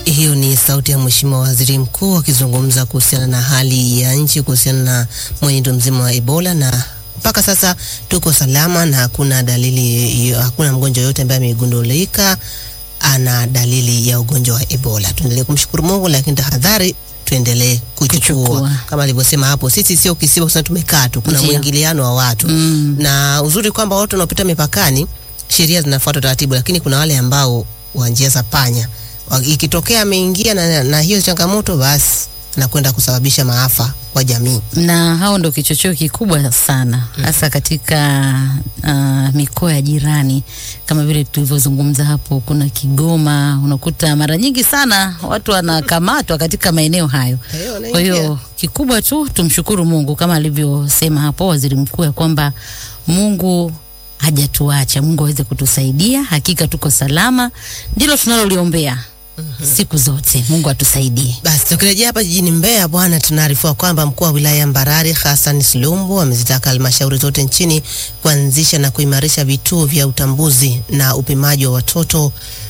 Hiyo ni sauti ya Mheshimiwa Waziri Mkuu akizungumza kuhusiana na hali ya nchi kuhusiana na mwenendo mzima wa Ebola na mpaka sasa tuko salama na hakuna dalili, hakuna mgonjwa yoyote ambaye amegundulika ana dalili ya ugonjwa wa Ebola. Tuendelee kumshukuru Mungu, lakini tahadhari tuendelee kuchukua Kuchukua. kama alivyosema hapo, sisi sio kisiwa kusema tumekaa tu, kuna Ndio. mwingiliano wa watu Mm. na uzuri kwamba watu wanaopita mipakani sheria zinafuata taratibu, lakini kuna wale ambao wa njia za panya Wa- ikitokea ameingia na, na hiyo changamoto, basi nakwenda kusababisha maafa kwa jamii. na hao ndo kichocheo kikubwa sana hasa katika uh, mikoa ya jirani kama vile tulivyozungumza hapo. Kuna Kigoma, unakuta mara nyingi sana watu wanakamatwa katika maeneo hayo. Kwa hiyo kikubwa tu tumshukuru Mungu kama alivyosema hapo waziri mkuu ya kwamba Mungu hajatuacha, Mungu aweze kutusaidia. Hakika tuko salama, ndilo tunaloliombea siku zote. Mungu atusaidie. Basi tukirejea hapa jijini Mbeya bwana, tunaarifiwa kwamba mkuu wa wilaya ya Mbarali Hassan Silumbu amezitaka halmashauri zote nchini kuanzisha na kuimarisha vituo vya utambuzi na upimaji wa watoto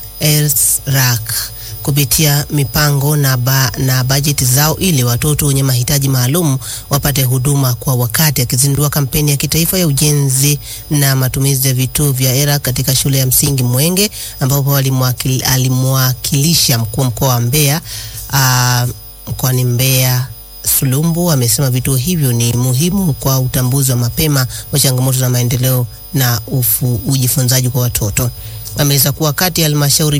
ESRAC kupitia mipango na, ba, na bajeti zao ili watoto wenye mahitaji maalum wapate huduma kwa wakati. Akizindua kampeni ya kitaifa ya ujenzi na matumizi ya vituo vya ERA katika shule ya msingi Mwenge ambapo alimwakil- alimwakilisha mkuu wa mkoa wa Mbeya ah, mkoani Mbeya Sulumbu amesema vituo hivyo ni muhimu kwa utambuzi wa mapema wa changamoto za maendeleo na ufu, ujifunzaji kwa watoto. Ameeleza kuwa kati ya halmashauri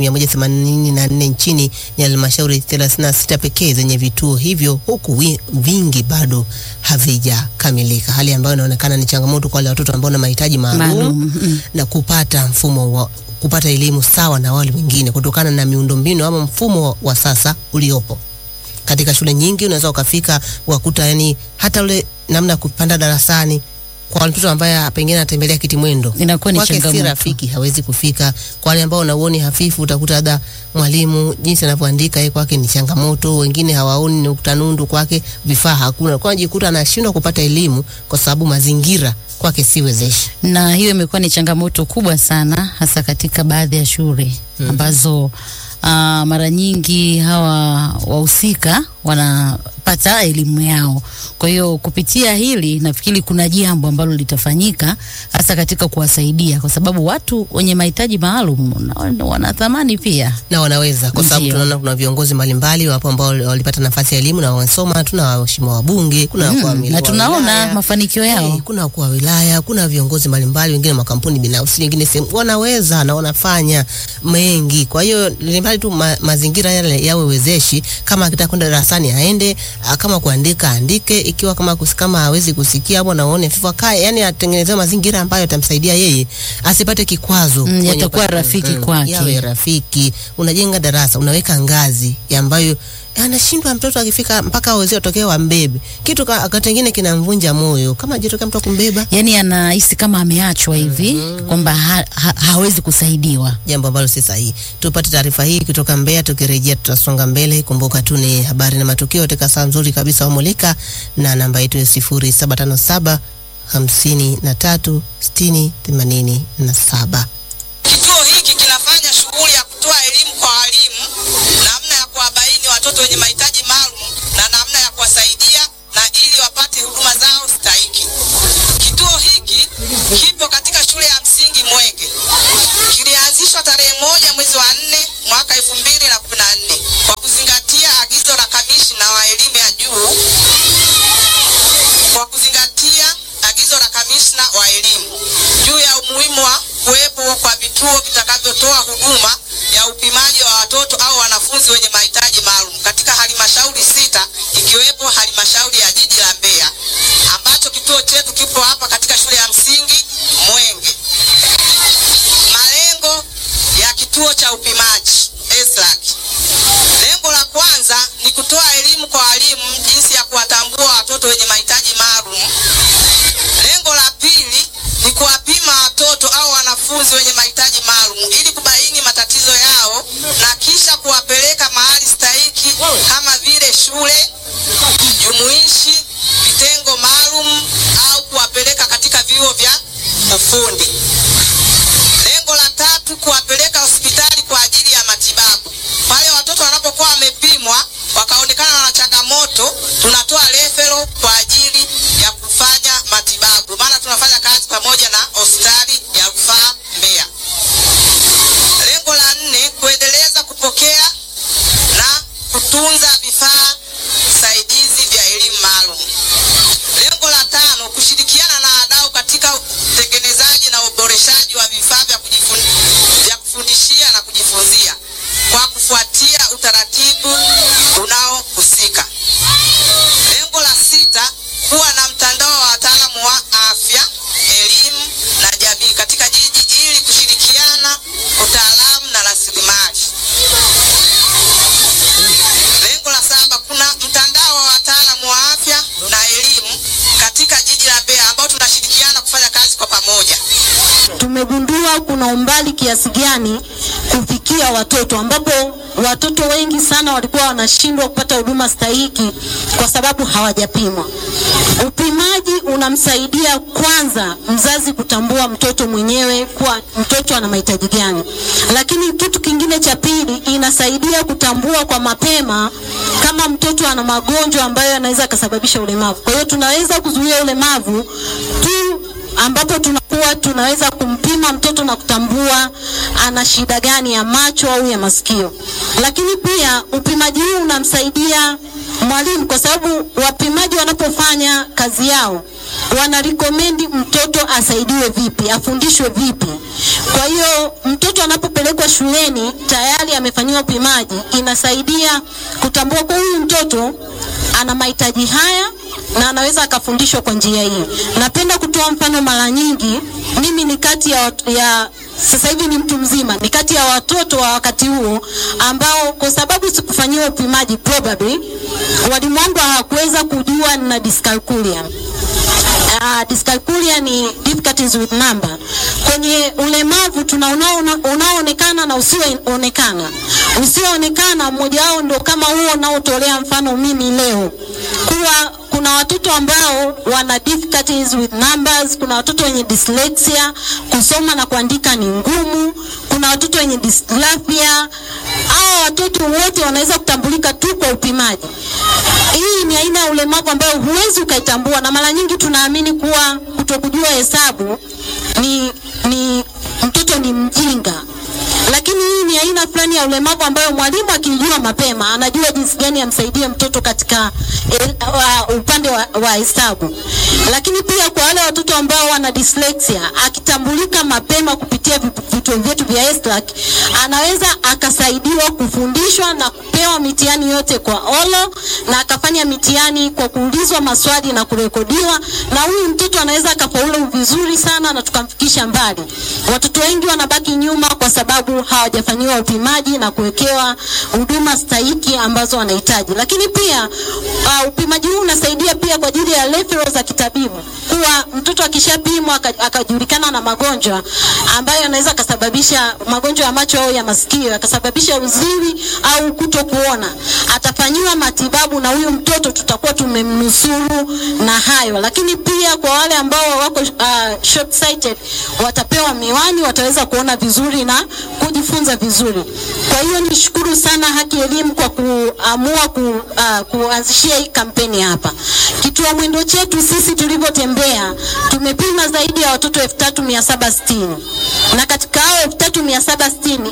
184 nchini ni halmashauri 36 pekee zenye vituo hivyo huku wi, vingi bado havijakamilika, hali ambayo inaonekana ni changamoto kwa wale watoto ambao na mahitaji maalum Maalum, mm. na kupata mfumo wa kupata elimu sawa na wale wengine kutokana na miundombinu ama mfumo wa, wa sasa uliopo katika shule nyingi unaweza ukafika ukakuta yani hata ule namna ya kupanda darasani kwa mtoto ambaye pengine anatembelea kiti mwendo Inakuwa ni kwake si changamoto. rafiki, hawezi kufika. Kwa wale ambao wanauoni hafifu, utakuta labda mwalimu jinsi anavyoandika yeye kwake ni changamoto, wengine hawaoni nukta nundu, kwake vifaa hakuna, kwa anajikuta anashindwa kupata elimu kwa sababu mazingira kwake si wezeshi. na hiyo imekuwa ni changamoto kubwa sana hasa katika baadhi ya shule ambazo uh, mara nyingi hawa wahusika wanapata elimu yao. Kwa hiyo kupitia hili nafikiri kuna jambo ambalo litafanyika hasa katika kuwasaidia, kwa sababu watu wenye mahitaji maalum na- wana thamani pia. na wanaweza kwa sababu Ndio. tunaona kuna viongozi mbalimbali wapo ambao walipata nafasi ya elimu na wamesoma. Tuna waheshimiwa wabunge, kuna wakuu wa Mm, mil- na wa tunaona wilaya. mafanikio yao. Eh, kuna wakuu wa wilaya, kuna viongozi mbalimbali, wengine makampuni binafsi, wengine sehemu wanaweza na wanafanya mengi. Kwa hiyo ni mbali tu ma, mazingira yale yawe wezeshi. Kama akitaka kwenda darasani aende, ah, kama kuandika andike, ikiwa kama kus, kama hawezi kusikia au anaone fifa kae, yani atengenezewe mazingira ambayo yatamsaidia yeye asipate kikwazo. Mm, kwenye yatakuwa upande- rafiki kwake. yawe rafiki. Unajenga darasa, unaweka ngazi ya ambayo anashindwa mtoto akifika mpaka aweze atokee wambebe kitu ka- wakati wengine kinamvunja moyo kama jitokea mtu akumbeba Yani anahisi kama ameachwa hivi kwamba ha, ha, hawezi kusaidiwa. jambo ambalo si sahihi. Tupate taarifa hii kutoka Mbeya, tukirejea tutasonga mbele. Kumbuka tu ni habari na matukio katika saa nzuri kabisa wamulika, na namba yetu ya sifuri saba tano saba hamsini na tatu sitini themanini na saba. Kituo hiki kinafanya shughuli ya kutoa elimu kwa walimu, namna ya kuwabaini watoto wenye mahitaji maalum na namna ya kuwasaidia na ili wapate huduma zao stahiki. Kituo hiki kipo katika shule ya msingi Mwenge. Kilianzishwa tarehe moja mwezi wa nne mwaka elfu mbili na kumi na nne kwa kuzingatia agizo la kamishna wa elimu ya juu kwa kuzingatia agizo la kamishna wa elimu juu ya umuhimu wa kuwepo kwa vituo vitakavyotoa huduma ya upimaji wa watoto au wanafunzi wenye mahitaji maalum katika halmashauri sita ikiwepo halmashauri ya jiji la Mbeya ambacho kituo chetu kipo hapa katika shule ya msingi Mwenge. Malengo ya kituo cha upimaji ESRAC. Lengo la kwanza ni kutoa elimu kwa walimu jinsi ya kuwatambua watoto wenye mahitaji maalum. Lengo la pili ni kuwapima watoto au wanafunzi wenye mahitaji maalum ili kubaini matatizo yao na kisha kuwapeleka mahali stahiki kama vile shule jumuishi wakaonekana na changamoto, tunatoa referral kwa ajili ya kufanya matibabu, maana tunafanya kazi pamoja na hospitali ya rufaa Mbeya. Lengo la nne, kuendeleza kupokea na kutunza vifaa saidizi vya elimu maalum. Lengo la tano, kushirikiana na wadau katika utengenezaji na uboreshaji wa vifaa vya kujifun- vya kufundishia na kujifunzia kwa kufuatia utaratibu unaohusika. Lengo la sita, kuwa na mtandao wa wataalamu wa afya, elimu na jamii katika jiji ili kushirikiana utaalamu na rasilimali. Lengo la saba, kuna mtandao wa wataalamu wa afya na elimu katika jiji la Mbeya ambao tunashirikiana kufanya kazi kwa pamoja. tumegundua kuna umbali kiasi gani kufikia watoto ambapo watoto wengi sana walikuwa wanashindwa kupata huduma stahiki kwa sababu hawajapimwa. Upimaji unamsaidia kwanza mzazi kutambua mtoto mwenyewe kuwa mtoto ana mahitaji gani, lakini kitu kingine cha pili inasaidia kutambua kwa mapema kama mtoto ana magonjwa ambayo yanaweza akasababisha ulemavu. Kwa hiyo tunaweza kuzuia ulemavu tu ambapo tunakuwa tunaweza kumpima mtoto na kutambua ana shida gani ya macho au ya masikio. Lakini pia upimaji huu unamsaidia mwalimu, kwa sababu wapimaji wanapofanya kazi yao wana recommend mtoto asaidiwe vipi, afundishwe vipi. Kwa hiyo mtoto anapopelekwa shuleni tayari amefanyiwa upimaji, inasaidia kutambua kwa huyu mtoto ana mahitaji haya na anaweza akafundishwa kwa njia hii. Napenda kutoa mfano, mara nyingi mimi ni kati ya, wat- ya sasa hivi ni mtu mzima, ni kati ya watoto wa wakati huo ambao kwa sababu sikufanyiwa upimaji probably walimu wangu hawakuweza kujua nina dyscalculia. Uh, dyscalculia ni difficulties with number. Kwenye ulemavu tuna unao- unaoonekana na usioonekana. Usioonekana mmoja wao ndio kama huo unaotolea mfano mimi leo, kuwa kuna watoto ambao wana difficulties with numbers, kuna watoto wenye dyslexia, kusoma na kuandika ni ngumu, kuna watoto wenye dysgraphia. Hao watoto wote wanaweza kutambulika tu kwa upimaji. Hii ni aina ya ulemavu ambayo huwezi ukaitambua, na mara nyingi tunaamini kuwa kutokujua hesabu ni, ni mtoto ni mjinga lakini hii ni aina fulani ya ulemavu ambayo mwalimu akijua mapema anajua jinsi gani amsaidie mtoto katika el, uh, upande wa, wa hesabu. Lakini pia kwa wale watoto ambao wana dyslexia, akitambulika mapema kupitia vipu- vituo vyetu vya ESTLAC, anaweza akasaidiwa kufundishwa na kupewa mitihani yote kwa olo na akafanya mitihani kwa kuulizwa maswali na kurekodiwa, na huyu mtoto anaweza akafaulu vizuri sana na tukamfikisha mbali. Watoto wengi wanabaki nyuma kwa sababu hawajafanyiwa upimaji na kuwekewa huduma stahiki ambazo wanahitaji. Lakini pia uh, upimaji huu unasaidia pia kwa ajili ya referral za kitabibu, kuwa mtoto akishapimwa aka- akajulikana na magonjwa ambayo yanaweza akasababisha magonjwa ya macho au ya masikio yakasababisha uziwi au kuto kuona, atafanyiwa matibabu na huyu mtoto tutakuwa tumemnusuru na hayo. Lakini pia kwa wale ambao wako uh, short sighted watapewa miwani, wataweza kuona vizuri na kujifunza vizuri. Kwa hiyo nishukuru sana Haki Elimu kwa kuamua ku, uh, kuanzishia hii kampeni hapa. Kituo mwendo chetu sisi tulivyotembea tumepima zaidi ya watoto 3760 na katika hao 3760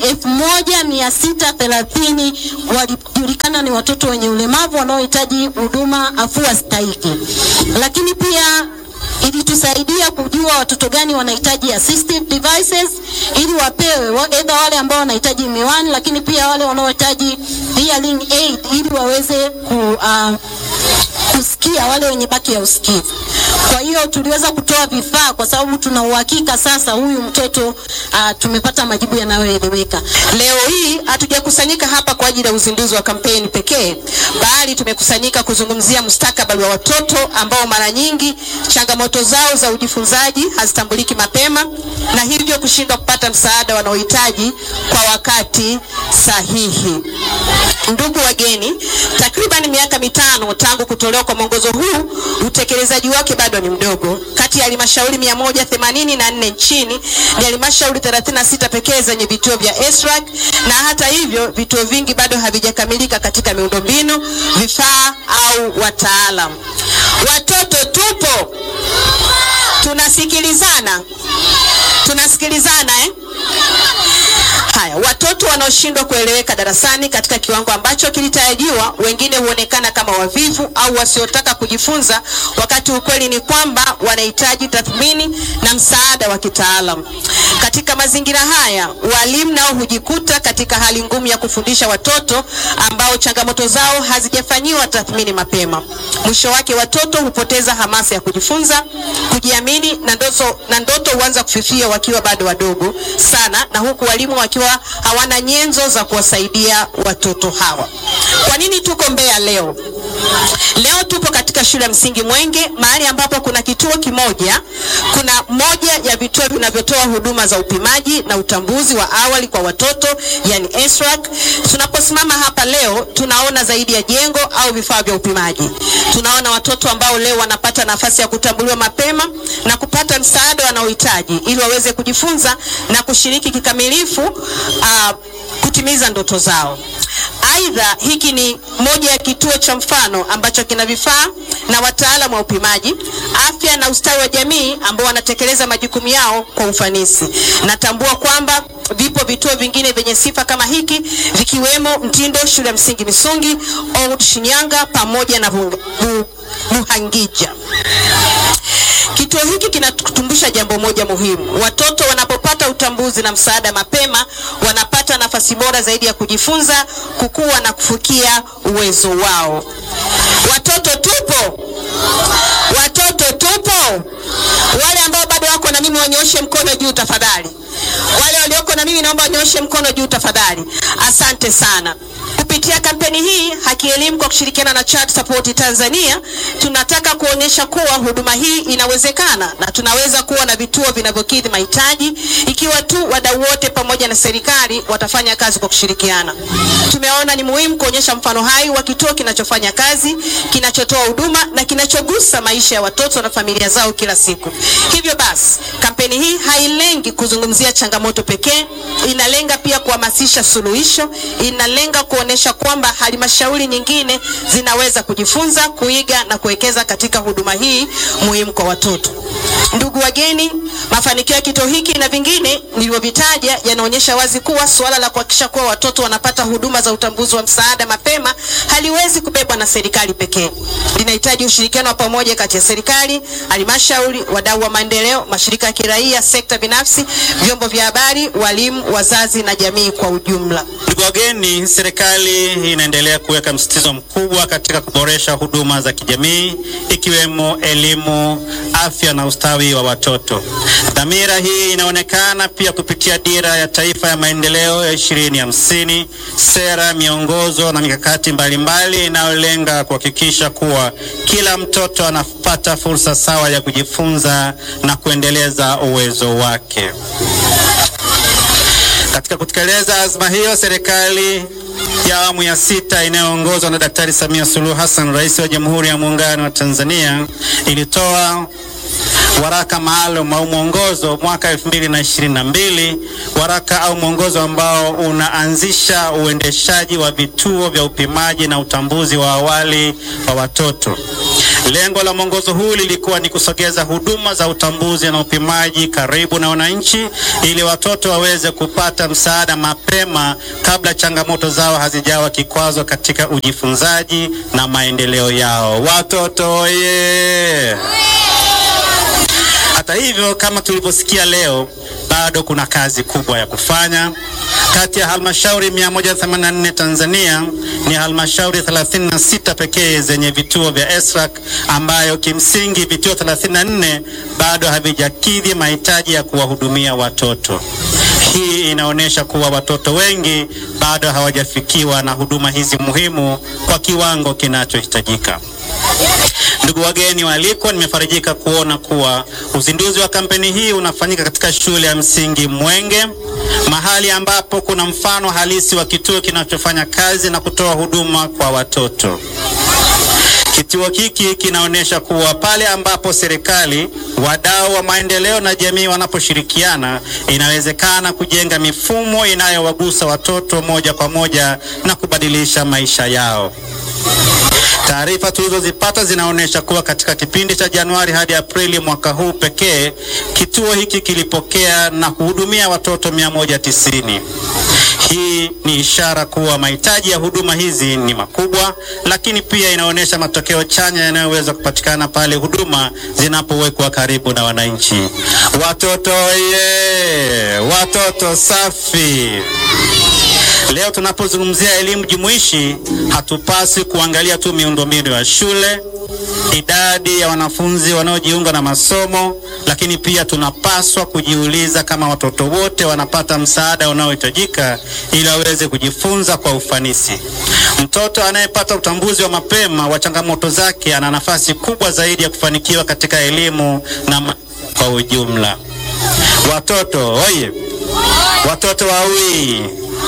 1630 walijulikana ni watoto wenye ulemavu wanaohitaji huduma afua stahiki, lakini pia ilitusaidia kujua watoto gani wanahitaji assistive devices ili wapewe wa- either wale ambao wanahitaji miwani, lakini pia wale wanaohitaji hearing aid ili waweze ku, uh, kusikia wale wenye baki ya usikivu. Kwa hiyo tuliweza kutoa vifaa kwa sababu tuna uhakika sasa huyu mtoto uh, tumepata majibu yanayoeleweka. Leo hii hatujakusanyika hapa kwa ajili ya uzinduzi wa kampeni pekee, bali tumekusanyika kuzungumzia mustakabali wa watoto ambao mara nyingi changamoto zao za ujifunzaji hazitambuliki mapema na hivyo kushindwa kupata msaada wanaohitaji kwa wakati sahihi. Ndugu wageni, takriban miaka mitano tangu kutolewa kwa mwongozo huu, utekelezaji wake bado ni mdogo. Kati ya halmashauri 184 nchini ni halmashauri 36 pekee zenye vituo vya ESRAC, na hata hivyo vituo vingi bado havijakamilika katika miundombinu, vifaa au wataalam. Watoto tupo, tunasikilizana, tunasikilizana eh? Haya, watoto wanaoshindwa kueleweka darasani katika kiwango ambacho kilitarajiwa, wengine huonekana kama wavivu au wasiotaka kujifunza, wakati ukweli ni kwamba wanahitaji tathmini na msaada wa kitaalam. Katika mazingira haya, walimu nao hujikuta katika hali ngumu ya kufundisha watoto ambao changamoto zao hazijafanyiwa tathmini mapema. Mwisho wake, watoto hupoteza hamasa ya kujifunza, kujiamini na ndoto, na ndoto huanza kufifia wakiwa bado wadogo sana, na huku walimu wakiwa hawana nyenzo za kuwasaidia watoto hawa. Kwa nini tuko Mbeya leo? Leo tupo katika shule ya msingi Mwenge, mahali ambapo kuna kituo kimoja, kuna moja ya vituo vinavyotoa huduma za upimaji na utambuzi wa awali kwa watoto, yani ESRAC. Tunaposimama hapa leo, tunaona zaidi ya jengo au vifaa vya upimaji. Tunaona watoto ambao leo wanapata nafasi ya kutambuliwa mapema na kupata msaada wanaohitaji ili waweze kujifunza na kushiriki kikamilifu uh, kutimiza ndoto zao. Aidha, hiki ni moja ya kituo cha mfano ambacho kina vifaa na wataalamu wa upimaji, afya na ustawi wa jamii ambao wanatekeleza majukumu yao kwa ufanisi. Natambua kwamba vipo vituo vingine vyenye sifa kama hiki vikiwemo Mtindo, shule ya msingi Misungi, Old Shinyanga pamoja na Buhangija. Bu, Kituo hiki kinatukumbusha jambo moja muhimu. Watoto wanapopata utambuzi na msaada mapema, wanapata nafasi bora zaidi ya kujifunza, kukua na kufikia uwezo wao. Watoto tupo, watoto tupo. Wale ambao bado wako na mimi wanyoshe mkono juu tafadhali. Wale walioko na mimi naomba wanyoshe mkono juu tafadhali. Asante sana. Kupitia kampeni hii Haki Elimu kwa kushirikiana na Child Support Tanzania tunataka kuonyesha kuwa huduma hii inawezekana na tunaweza kuwa na vituo vinavyokidhi mahitaji ikiwa tu wadau wote pamoja na serikali watafanya kazi kwa kushirikiana. Tumeona ni muhimu kuonyesha mfano hai wa kituo kinachofanya kazi, kinachotoa huduma na kinachogusa maisha ya watoto na familia zao kila siku. Hivyo basi, kampeni hii hailengi kuzungumzia changamoto pekee, inalenga pia kuhamasisha suluhisho, inalenga kuonesha kwamba halmashauri nyingine zinaweza kujifunza, kuiga na kuwekeza katika huduma hii muhimu kwa watoto. Ndugu wageni, mafanikio ya kituo hiki na vingine nilivyovitaja yanaonyesha wazi kuwa suala la kuhakikisha kuwa watoto wanapata huduma za utambuzi wa msaada mapema haliwezi kubebwa na serikali pekee. Linahitaji ushirikiano wa pamoja kati ya serikali, halmashauri, wadau wa maendeleo, mashirika ya kiraia, sekta binafsi, vyombo vya habari, walimu, wazazi na jamii kwa ujumla. Ndugu wageni, serikali inaendelea kuweka msisitizo mkubwa katika kuboresha huduma za kijamii ikiwemo elimu, afya na ustawi wa watoto. Dhamira hii inaonekana pia kupitia dira ya taifa ya maendeleo ya ishirini hamsini, sera, miongozo na mikakati mbalimbali inayolenga kuhakikisha kuwa kila mtoto anapata fursa sawa ya kujifunza na kuendeleza uwezo wake. Katika kutekeleza azma hiyo, serikali ya awamu ya sita inayoongozwa na Daktari Samia Suluhu Hassan, Rais wa Jamhuri ya Muungano wa Tanzania, ilitoa waraka maalum au mwongozo mwaka 2022, waraka au mwongozo ambao unaanzisha uendeshaji wa vituo vya upimaji na utambuzi wa awali wa watoto. Lengo la mwongozo huu lilikuwa ni kusogeza huduma za utambuzi na upimaji karibu na wananchi ili watoto waweze kupata msaada mapema kabla changamoto zao hazijawa kikwazo katika ujifunzaji na maendeleo yao. Watoto oye! Hata hivyo, kama tulivyosikia leo, bado kuna kazi kubwa ya kufanya. Kati ya halmashauri 184 Tanzania ni halmashauri 36 pekee zenye vituo vya ESRAC, ambayo kimsingi vituo 34 bado havijakidhi mahitaji ya kuwahudumia watoto. Hii inaonyesha kuwa watoto wengi bado hawajafikiwa na huduma hizi muhimu kwa kiwango kinachohitajika. Ndugu wageni waalikwa, nimefarijika kuona kuwa uzinduzi wa kampeni hii unafanyika katika shule ya msingi Mwenge, mahali ambapo kuna mfano halisi wa kituo kinachofanya kazi na kutoa huduma kwa watoto. Kituo hiki kinaonyesha kuwa pale ambapo serikali, wadau wa maendeleo na jamii wanaposhirikiana, inawezekana kujenga mifumo inayowagusa watoto moja kwa moja na kubadilisha maisha yao. Taarifa tulizozipata zinaonyesha kuwa katika kipindi cha Januari hadi Aprili mwaka huu pekee, kituo hiki kilipokea na kuhudumia watoto 190. Hii ni ishara kuwa mahitaji ya huduma hizi ni makubwa, lakini pia inaonyesha matokeo chanya yanayoweza kupatikana pale huduma zinapowekwa karibu na wananchi. Watoto ye, watoto safi. Leo tunapozungumzia elimu jumuishi, hatupasi kuangalia tu miundombinu ya shule, idadi ya wanafunzi wanaojiunga na masomo, lakini pia tunapaswa kujiuliza kama watoto wote wanapata msaada unaohitajika ili waweze kujifunza kwa ufanisi. Mtoto anayepata utambuzi wa mapema wa changamoto zake ana nafasi kubwa zaidi ya kufanikiwa katika elimu na ma kwa ujumla. Watoto oye, watoto wawii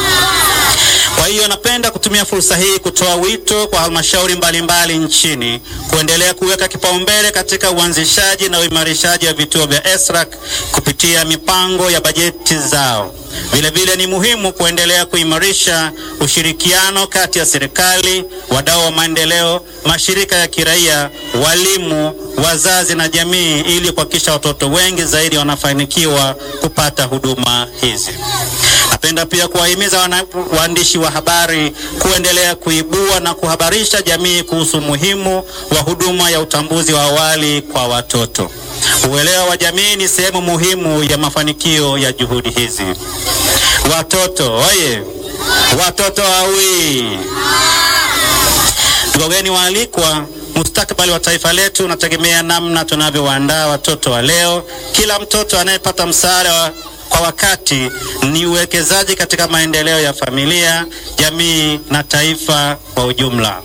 kwa hiyo napenda kutumia fursa hii kutoa wito kwa halmashauri mbalimbali nchini kuendelea kuweka kipaumbele katika uanzishaji na uimarishaji wa vituo vya ESRAC kupitia mipango ya bajeti zao. Vilevile ni muhimu kuendelea kuimarisha ushirikiano kati ya serikali, wadau wa maendeleo, mashirika ya kiraia, walimu, wazazi na jamii ili kuhakikisha watoto wengi zaidi wanafanikiwa kupata huduma hizi. Napenda pia kuwahimiza wana- waandishi wa habari kuendelea kuibua na kuhabarisha jamii kuhusu umuhimu wa huduma ya utambuzi wa awali kwa watoto. Uelewa wa jamii ni sehemu muhimu ya mafanikio ya juhudi hizi. Watoto oye, watoto awi Wageni waalikwa, mustakabali wa taifa letu unategemea namna tunavyowaandaa watoto wa leo. Kila mtoto anayepata msaada wa kwa wakati ni uwekezaji katika maendeleo ya familia, jamii na taifa kwa ujumla.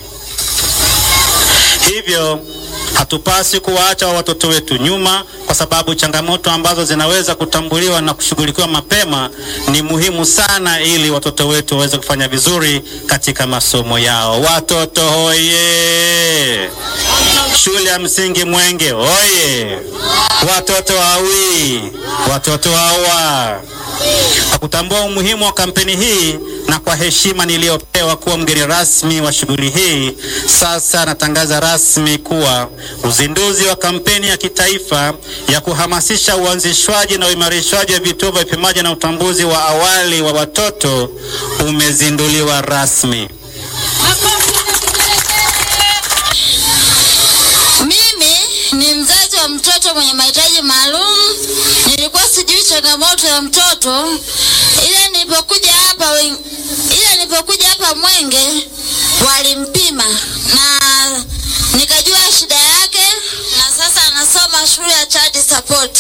Hivyo hatupasi kuwaacha watoto wetu nyuma, kwa sababu changamoto ambazo zinaweza kutambuliwa na kushughulikiwa mapema ni muhimu sana, ili watoto wetu waweze kufanya vizuri katika masomo yao. Watoto hoye! Shule ya msingi Mwenge oye! Watoto wawi, watoto hawa. Kwa kutambua umuhimu wa kampeni hii na kwa heshima niliyopewa kuwa mgeni rasmi wa shughuli hii, sasa natangaza rasmi kuwa uzinduzi wa kampeni ya kitaifa ya kuhamasisha uanzishwaji na uimarishwaji wa vituo vya upimaji na utambuzi wa awali wa watoto umezinduliwa rasmi. Mimi ni mzazi wa mtoto mwenye mahitaji maalum. Nilikuwa sijui changamoto ya mtoto, ila nilipokuja hapa wen- ila nilipokuja hapa Mwenge walimpima na nikajua shida yake, na sasa anasoma shule ya child support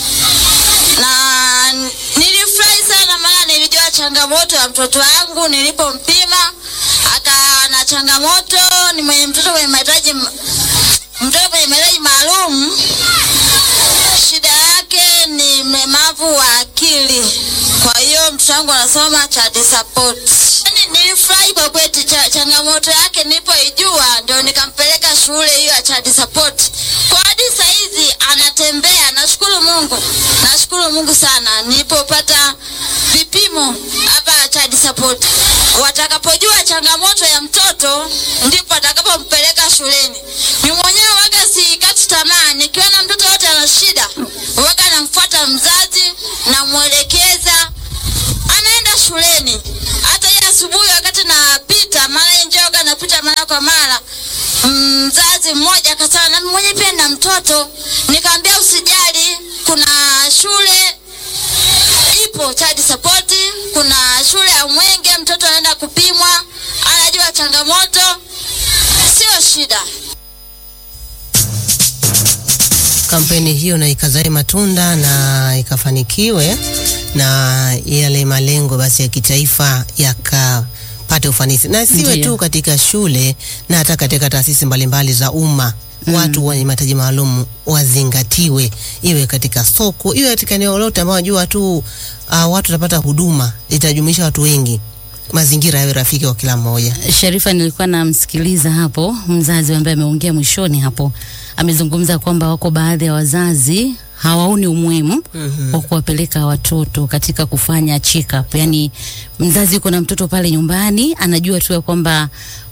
na nilifurahi sana, maana nilijua changamoto ya mtoto wangu nilipompima, akawa na changamoto, ni mwenye mtoto mwenye mahitaji m- mtoto mwenye mahitaji maalum, shida yake ni mlemavu wa akili. Kwa hiyo mtoto wangu anasoma child support. Yaani Nilifurahi kwa kweli, cha, changamoto yake nilipoijua ndio nikampeleka shule hiyo ya child support. Kwa hadi saizi anatembea, nashukuru Mungu, nashukuru Mungu sana nilipopata vipimo hapa child support. Watakapojua changamoto ya mtoto ndipo atakapompeleka shuleni. Mimi mwenyewe waga sikati tamaa, nikiona mtoto yote ana shida, waga namfuata mzazi, namwelekeza, anaenda shuleni. Hata hii asubuhi wakati napita, mara hii njia waga napita mara kwa mara, mzazi mmoja akasema, na mimi mwenyewe pia na mtoto. Nikamwambia usijali, kuna shule ipo child support. Kuna shule ya Mwenge, mtoto anaenda kupimwa, anajua changamoto, sio shida. kampeni hiyo na ikazae matunda na ikafanikiwe na yale malengo basi ya kitaifa yaka wapate ufanisi na siwe Ndiyo. tu katika shule na hata katika taasisi mbalimbali za umma watu wenye mahitaji maalum wazingatiwe, iwe katika soko, iwe katika eneo lolote ambao najua tu uh, watu watapata huduma, itajumuisha watu wengi, mazingira yawe rafiki kwa kila mmoja. Sharifa, nilikuwa namsikiliza hapo mzazi ambaye ameongea mwishoni hapo, amezungumza kwamba wako baadhi ya wazazi hawaoni umuhimu wa kuwapeleka watoto katika kufanya check up. Yani mzazi yuko na mtoto pale nyumbani, anajua tu ya kwamba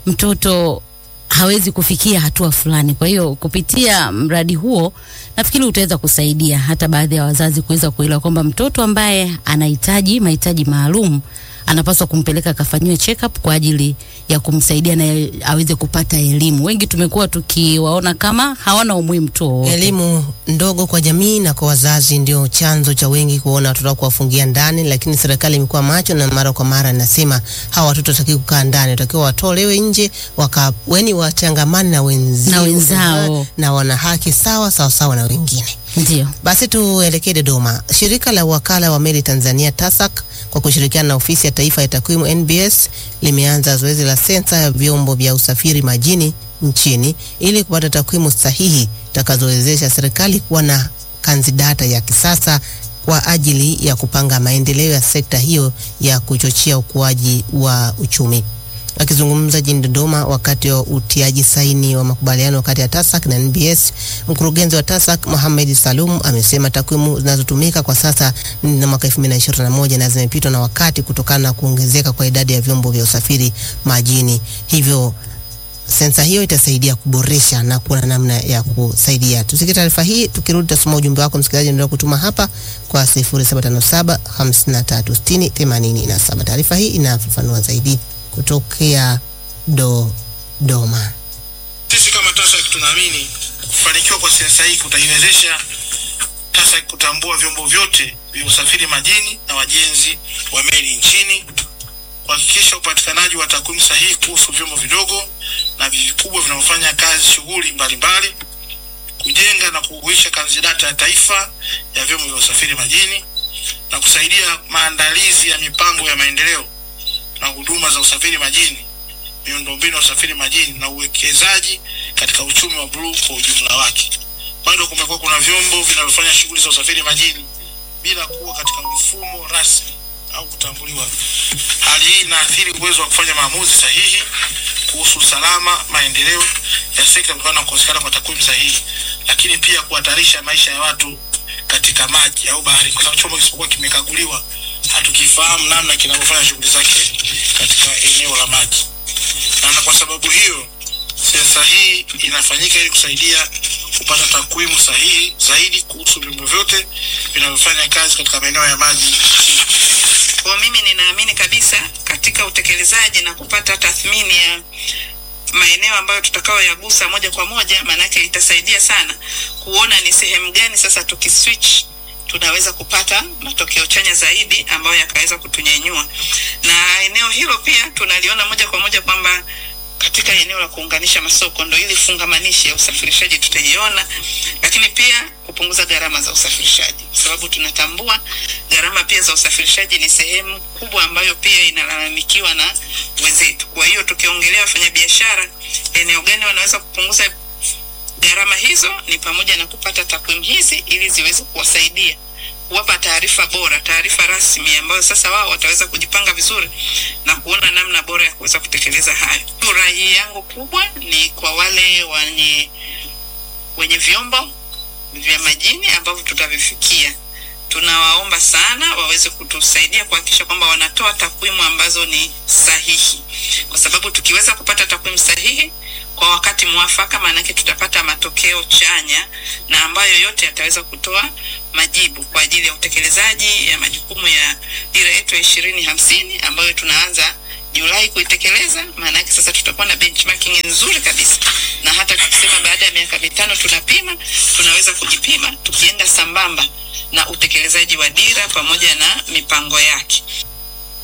mtoto hawezi kufikia hatua fulani. Kwa hiyo kupitia mradi huo nafikiri utaweza kusaidia hata baadhi ya wazazi kuweza kuelewa kwamba mtoto ambaye anahitaji mahitaji maalum anapaswa kumpeleka akafanyiwe check up kwa ajili ya kumsaidia na aweze kupata elimu. Wengi tumekuwa tukiwaona kama hawana umuhimu tu wowote. Elimu ndogo kwa jamii na kwa wazazi ndio chanzo cha wengi kuona watoto wao kuwafungia ndani, lakini serikali imekuwa macho na mara kwa mara inasema hawa watoto watakiwa kukaa ndani, watakiwa watolewe nje, waka weni wachangamane na wenzi, Na wenzao. na wana haki sawa sawa sawa na wengine. Ndio. Basi tuelekee Dodoma. Shirika la wakala wa meli Tanzania TASAC kwa kushirikiana na ofisi ya taifa ya takwimu NBS limeanza zoezi la sensa ya vyombo vya usafiri majini nchini ili kupata takwimu sahihi zitakazowezesha serikali kuwa na kanzidata ya kisasa kwa ajili ya kupanga maendeleo ya sekta hiyo ya kuchochea ukuaji wa uchumi. Akizungumza jijini Dodoma wakati wa utiaji saini wa makubaliano kati ya TASAC na NBS, mkurugenzi wa TASAC Mohamed Salum amesema takwimu zinazotumika kwa sasa ni za mwaka 2021 na zimepitwa na wakati kutokana na kuongezeka kwa idadi ya vyombo vya usafiri majini. Hivyo sensa hiyo itasaidia kuboresha na kuwa na namna ya kusaidia. Tusikie taarifa hii, tukirudi tutasoma ujumbe wako msikilizaji, endelea kutuma hapa kwa 0757 5360 87. Taarifa hii inafafanua zaidi kutokea Dodoma. Sisi kama TASAC tunaamini kufanikiwa kwa sensa hii kutaiwezesha TASAC kutambua vyombo vyote vya usafiri majini na wajenzi wa meli nchini, kuhakikisha upatikanaji wa takwimu sahihi kuhusu vyombo vidogo na vikubwa vinavyofanya kazi shughuli mbalimbali, kujenga na kuhuisha kanzidata ya taifa ya vyombo vya usafiri majini na kusaidia maandalizi ya mipango ya maendeleo na huduma za usafiri majini miundombinu ya usafiri majini na uwekezaji katika uchumi wa bluu kwa ujumla wake. Bado kumekuwa kuna vyombo vinavyofanya shughuli za usafiri majini bila kuwa katika mfumo rasmi au kutambuliwa. Hali hii inaathiri uwezo wa kufanya maamuzi sahihi kuhusu usalama, maendeleo ya sekta kutokana na kukosekana kwa takwimu sahihi, lakini pia kuhatarisha maisha ya watu katika maji au bahari, kwa sababu chombo kisipokuwa kimekaguliwa hatukifahamu namna kinavyofanya shughuli zake katika eneo la maji na kwa sababu hiyo sensa hii inafanyika ili kusaidia kupata takwimu sahihi zaidi kuhusu vyombo vyote vinavyofanya kazi katika maeneo ya maji. Kwa mimi ninaamini kabisa katika utekelezaji na kupata tathmini ya maeneo ambayo tutakayoyagusa moja kwa moja, maanake itasaidia sana kuona ni sehemu gani sasa tukiswitch tunaweza kupata matokeo chanya zaidi ambayo yakaweza kutunyenyua. Na eneo hilo pia tunaliona moja kwa moja kwamba katika eneo la kuunganisha masoko ndo ili fungamanishi ya usafirishaji tutaiona, lakini pia kupunguza gharama za usafirishaji, kwa sababu tunatambua gharama pia za usafirishaji ni sehemu kubwa ambayo pia inalalamikiwa na wenzetu. Kwa hiyo tukiongelea wafanyabiashara, eneo gani wanaweza kupunguza gharama hizo, ni pamoja na kupata takwimu hizi ili ziweze kuwasaidia kuwapa taarifa bora, taarifa rasmi ambayo sasa wao wataweza kujipanga vizuri na kuona namna bora ya kuweza kutekeleza hayo. Rai yangu kubwa ni kwa wale wenye wenye vyombo vya majini ambavyo tutavifikia, tunawaomba sana waweze kutusaidia kuhakikisha kwamba wanatoa takwimu ambazo ni sahihi, kwa sababu tukiweza kupata takwimu sahihi kwa wakati mwafaka, maanake tutapata matokeo chanya na ambayo yote yataweza kutoa majibu kwa ajili ya utekelezaji ya majukumu ya dira yetu ya ishirini hamsini ambayo tunaanza Julai kuitekeleza. Maana yake sasa tutakuwa na benchmarking nzuri kabisa, na hata tukisema baada ya miaka mitano tunapima, tunaweza kujipima tukienda sambamba na utekelezaji wa dira pamoja na mipango yake.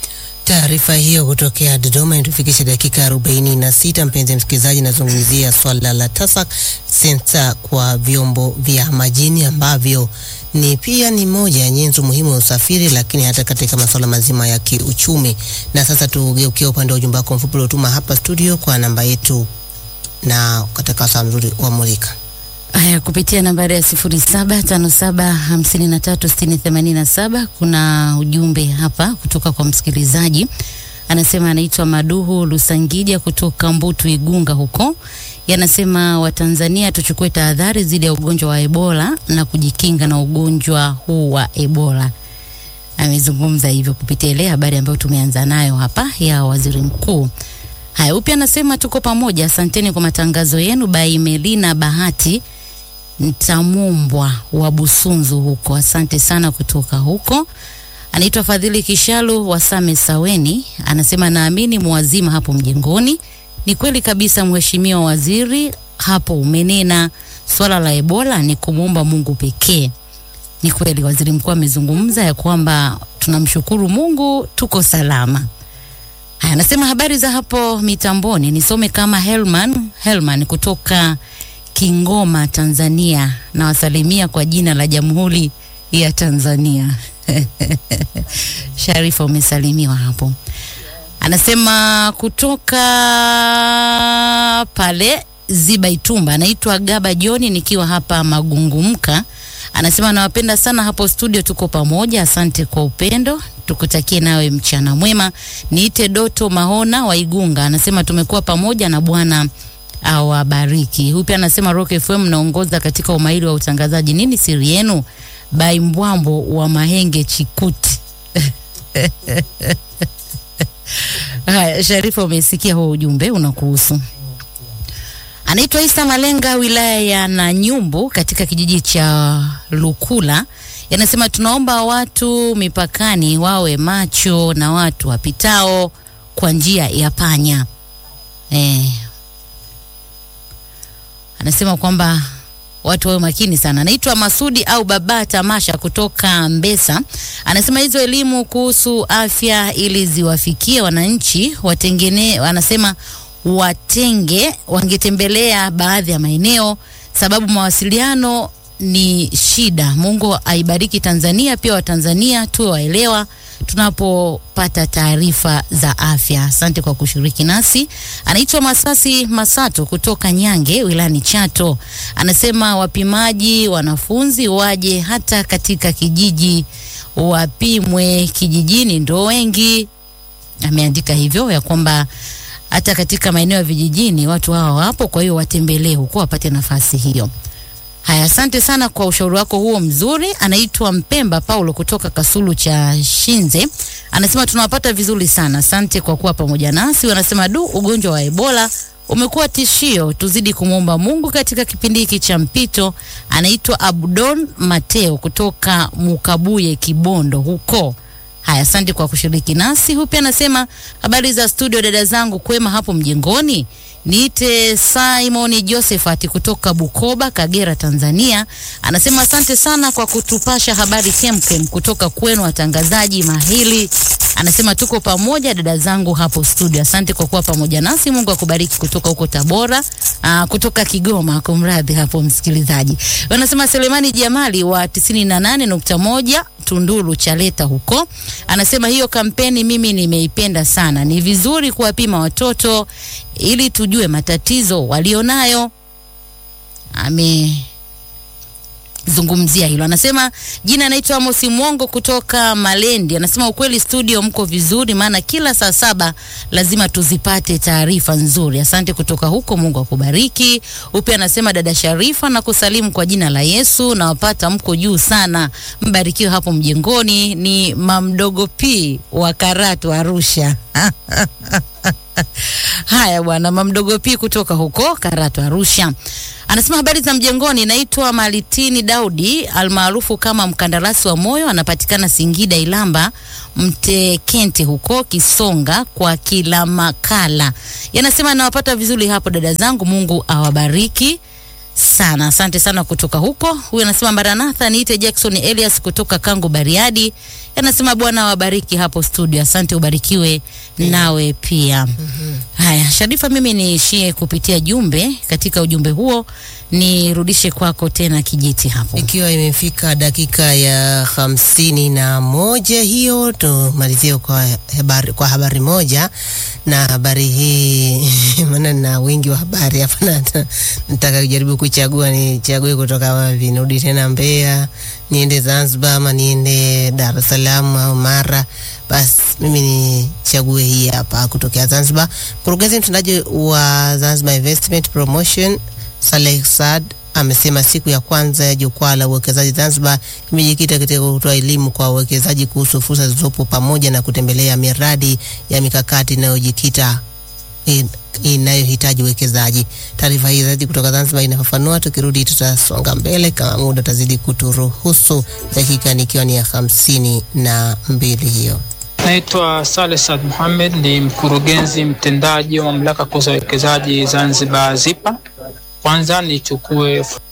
Taarifa hiyo kutokea Dodoma inatufikisha dakika arobaini na sita. Mpenzi msikilizaji, nazungumzia swala la TASAC sensa kwa vyombo vya majini ambavyo ni pia ni moja ya nyenzo muhimu ya usafiri, lakini hata katika masuala mazima ya kiuchumi. Na sasa tugeukie upande wa ujumbe wako mfupi uliotuma hapa studio kwa namba yetu na katika saa mzuri wa Mulika. Haya, kupitia nambari ya sifuri saba tano saba hamsini na tatu sitini themanini na saba kuna ujumbe hapa kutoka kwa msikilizaji anasema, anaitwa Maduhu Lusangija kutoka Mbutu Igunga huko. Yanasema Watanzania tuchukue tahadhari dhidi ya ugonjwa wa Ebola na kujikinga na ugonjwa huu wa Ebola. Amezungumza hivyo kupitia ile habari ambayo tumeanza nayo hapa ya waziri mkuu. Haya, upya anasema tuko pamoja, asanteni kwa matangazo yenu. Bai Melina Bahati Ntamumbwa wa Busunzu huko, asante sana kutoka huko. Anaitwa Fadhili Kishalu wa Same Saweni, anasema naamini muwazima hapo mjengoni. Ni kweli kabisa, mheshimiwa waziri, hapo umenena swala la Ebola ni kumwomba Mungu pekee. Ni kweli waziri mkuu amezungumza ya kwamba tunamshukuru Mungu tuko salama. Haya, anasema habari za hapo mitamboni, nisome kama Helman Helman kutoka Kingoma, Tanzania. Nawasalimia kwa jina la Jamhuri ya Tanzania. Sharifa, umesalimiwa hapo. Anasema kutoka pale Ziba Itumba, anaitwa Gaba Joni, nikiwa hapa Magungumka. Anasema nawapenda sana hapo studio, tuko pamoja. Asante kwa upendo, tukutakie nawe mchana mwema. Niite Doto Mahona wa Igunga, anasema tumekuwa pamoja na Bwana awabariki. Huyu pia anasema Rock FM naongoza katika umahiri wa utangazaji. Nini siri yenu? Bai Mbwambo wa Mahenge Chikuti. Haya, Sharifa, umesikia huo ujumbe unakuhusu. Anaitwa Isa Malenga, wilaya ya Nanyumbu, katika kijiji cha Lukula. Yanasema tunaomba watu mipakani wawe macho na watu wapitao kwa njia ya panya. Eh, anasema kwamba watu wawe makini sana. Anaitwa Masudi au Baba Tamasha kutoka Mbesa, anasema hizo elimu kuhusu afya ili ziwafikie wananchi watengene, anasema watenge wangetembelea baadhi ya maeneo, sababu mawasiliano ni shida. Mungu aibariki Tanzania, pia Watanzania tuwe waelewa tunapopata taarifa za afya. Asante kwa kushiriki nasi. Anaitwa Masasi Masato kutoka Nyange wilayani Chato, anasema wapimaji wanafunzi waje hata katika kijiji wapimwe, kijijini ndo wengi. Ameandika hivyo ya kwamba hata katika maeneo ya vijijini watu hawa wapo, kwa hiyo watembelee huko wapate nafasi hiyo. Haya, asante sana kwa ushauri wako huo mzuri. Anaitwa Mpemba Paulo kutoka Kasulu cha Shinze, anasema tunawapata vizuri sana, asante kwa kuwa pamoja nasi. Wanasema du, ugonjwa wa Ebola umekuwa tishio, tuzidi kumwomba Mungu katika kipindi hiki cha mpito. Anaitwa Abdon Mateo kutoka Mukabuye Kibondo huko. Haya, asante kwa kushiriki nasi. Huyu pia anasema habari za studio, dada zangu, kwema hapo mjengoni. Niite Simon Josephat kutoka Bukoba, Kagera, Tanzania. Anasema asante sana kwa kutupasha habari kemkem kutoka kwenu watangazaji mahili. Anasema tuko pamoja dada zangu hapo studio. Asante kwa kuwa pamoja nasi. Mungu akubariki kutoka huko Tabora, aa, kutoka Kigoma, kumradhi hapo msikilizaji. Wanasema Selemani Jamali wa 98.1 Tunduru Chaleta huko. Anasema hiyo kampeni mimi nimeipenda sana. Ni vizuri kuwapima watoto ili tujue matatizo walionayo. Ame zungumzia hilo. Anasema jina anaitwa Amos Mwongo kutoka Malendi. Anasema ukweli studio mko vizuri, maana kila saa saba lazima tuzipate taarifa nzuri. Asante kutoka huko, Mungu akubariki. Upe anasema dada Sharifa na kusalimu kwa jina la Yesu, na wapata mko juu sana, mbarikiwe hapo mjengoni. Ni mamdogo P wa Karatu Arusha. Haya bwana, mamdogo P kutoka huko Karatu Arusha anasema habari za mjengoni. Naitwa Malitini Daudi almaarufu kama mkandarasi wa moyo, anapatikana Singida Ilamba Mtekente huko Kisonga kwa kila makala. Yanasema nawapata vizuri hapo dada zangu, Mungu awabariki sana. Asante sana kutoka huko. Huyu anasema Maranatha, niite Jackson Elias kutoka Kango Bariadi. Anasema Bwana wabariki hapo studio. Asante, ubarikiwe nawe pia. Haya, Sharifa, mimi niishie kupitia jumbe. Katika ujumbe huo nirudishe kwako tena kijiti hapo. Ikiwa imefika dakika ya hamsini na moja hiyo, tumalizie kwa habari, kwa habari moja na habari hii maana na wingi wa habari hapa, na nataka kujaribu kuchagua nichague kutoka wapi, nirudi tena Mbeya, niende Zanzibar ama niende Dar es Salaam au Mara. Basi mimi nichague hii hapa kutokea Zanzibar. Mkurugenzi mtendaji wa Zanzibar Investment Promotion Saleh Saad amesema siku ya kwanza ya jukwaa la uwekezaji Zanzibar imejikita katika kutoa elimu kwa wawekezaji kuhusu fursa zilizopo pamoja na kutembelea miradi ya mikakati inayojikita in- inayohitaji uwekezaji. Taarifa hii zaidi kutoka Zanzibar inafafanua. Tukirudi tutasonga mbele kama muda utazidi kuturuhusu, dakika nikiwa ni ya hamsini na mbili hiyo. Naitwa Saleh Saad Mohamed, ni mkurugenzi mtendaji wa mamlaka kuu za uwekezaji Zanzibar ZIPA. Kwanza nichukue